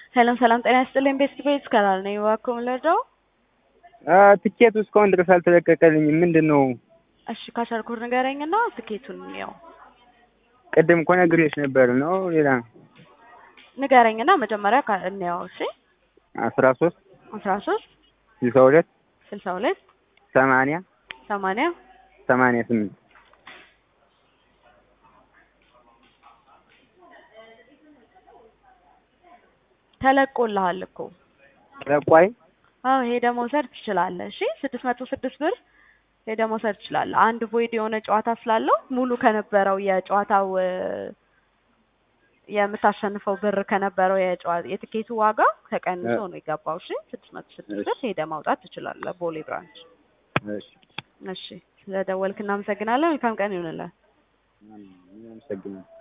ሰላም ሰላም፣ ጤና ይስጥልኝ። ቤስት ቤት ከላል ነኝ። እባክዎ ምን ልርዳው? ትኬቱ እስካሁን ድረስ አልተለቀቀልኝም። ምንድን ነው? እሺ ካሻልኩር ንገረኝና ትኬቱን ያው ቅድም እኮ ነግሬሽ ነበር ነው ሌላ ንገረኝና መጀመሪያ ካ- እንያው። እሺ አስራ ሶስት አስራ ሶስት ስልሳ ሁለት ስልሳ ሁለት ሰማንያ ሰማንያ ሰማንያ ስምንት ተለቆልሃል እኮ ለቋይ አዎ ሄደህ መውሰድ ትችላለህ። እሺ ስድስት መቶ ስድስት ብር ሄደህ መውሰድ ትችላለህ። አንድ ቮይድ የሆነ ጨዋታ ስላለው ሙሉ ከነበረው የጨዋታው እ፣ የምታሸንፈው ብር ከነበረው የጨዋ- የትኬቱ ዋጋ ተቀንሶ ነው የገባው። እሺ ስድስት መቶ ስድስት ብር ሄደህ ማውጣት ትችላለህ ቦሌ ብራንች። እሺ እሺ ስለደወልክ እናመሰግናለን። መልካም ቀን ይሁንልህ። አመሰግናለሁ።